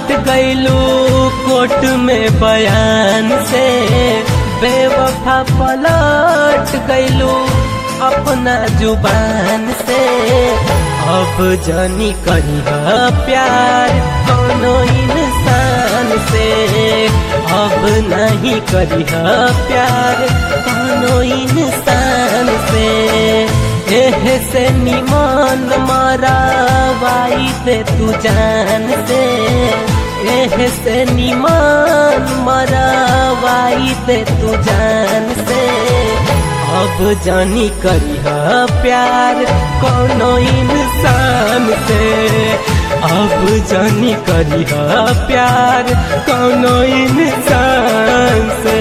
सट गईलू कोर्ट में बयान से बेवफा पलट गईलू अपना जुबान से अब जानी करी प्यार कोनो इंसान से अब नहीं करी प्यार कोनो इंसान से एह से निमान मारा वाई दे तू जान से एह से निमान मारा वाई दे तू जान से अब जानी करी प्यार कोनो इंसान से अब जानी करी प्यार कोनो इंसान से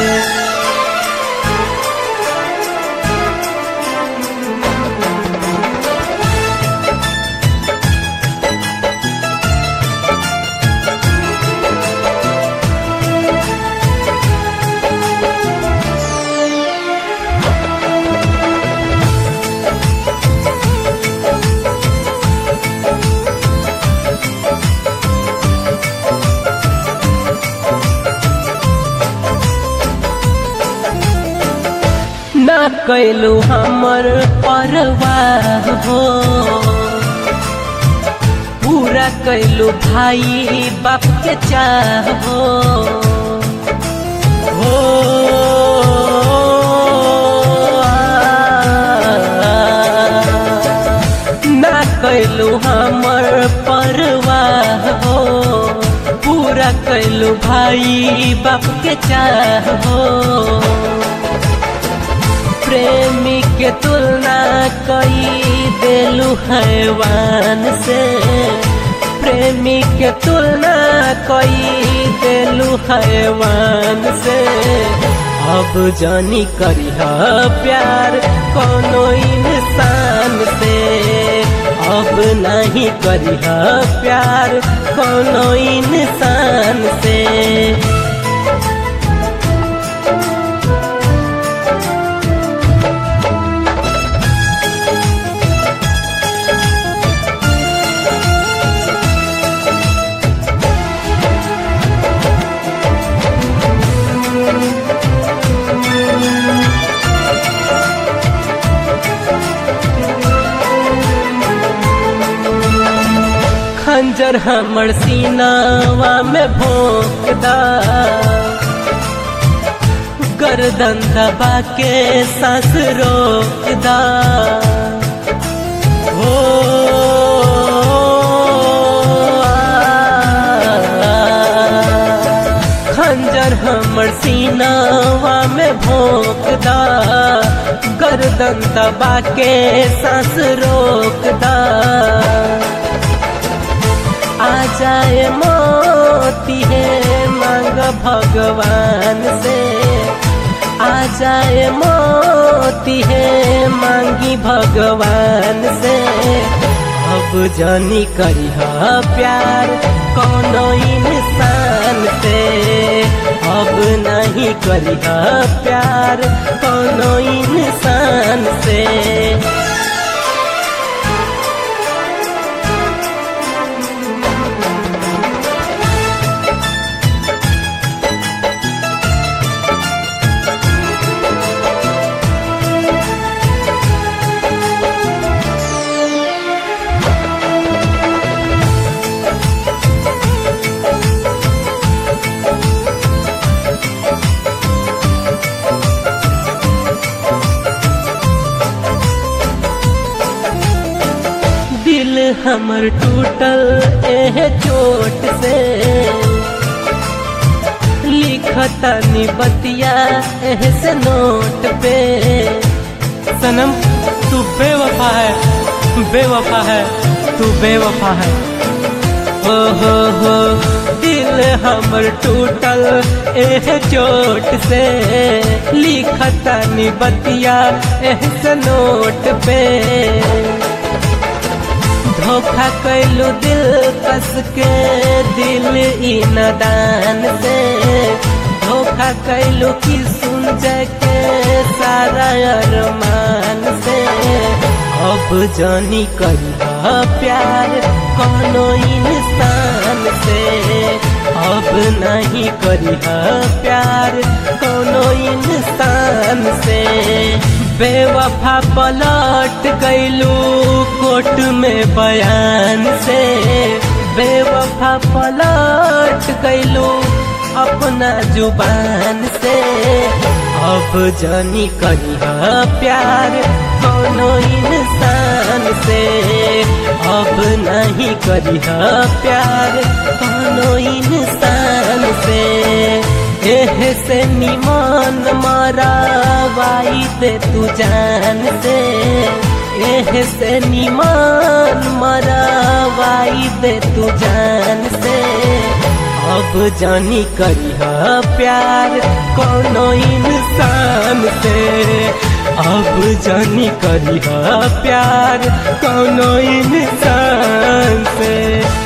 ना कैलू हमर परवाह हो पूरा कैलू भाई बाप के चाह हो हो ना कैलू हमर परवाह हो पूरा कैलू भाई बाप के चाह हो प्रेमी के तुलना कई देलू हैवान से प्रेमी के तुलना कई देलू हैवान से अब जानी करी प्यार कोनो इंसान से अब नहीं करी प्यार कोनो इंसान से खंजर हमर सीनावा में भोंकदा गर्दन दबा के सांस रोकदा हो खंजर हमर सीनावा में भोंकदा गर्दन दबा के सांस रोकदा आ जाए मोती है मांग भगवान से आ जाए मोती है मांगी भगवान से अब जानी करी प्यार कोनो इंसान से अब नहीं करी प्यार कोनो इंसान से दिल हमर टूटल एह चोट से लिखता बतिया एह से नोट पे सनम तू बेवफा है बेवफा है तू बेवफा है हो हो हो दिल हमर टूटल एह चोट से लिखता बतिया एह से नोट पे धोखा कैलू दिल कस के दिल ई नदान से धोखा कैलू की सुन के सारा अरमान से अब जानी करी प्यार कोनो इंसान से अब नहीं करी प्यार कोनो इंसान से बेवफा पलट गईलू कोर्ट में बयान से बेवफा पलट गईलू अपना जुबान से अब जानी करी प्यार कोनो इंसान से अब नहीं करी प्यार कोनो इंसान से एह से निमान मारा वाई दे तू जान से एह से निमान मारा वाई दे तू जान से अब जानी करी प्यार कोनो इंसान से अब जानी करी प्यार कोनो इंसान से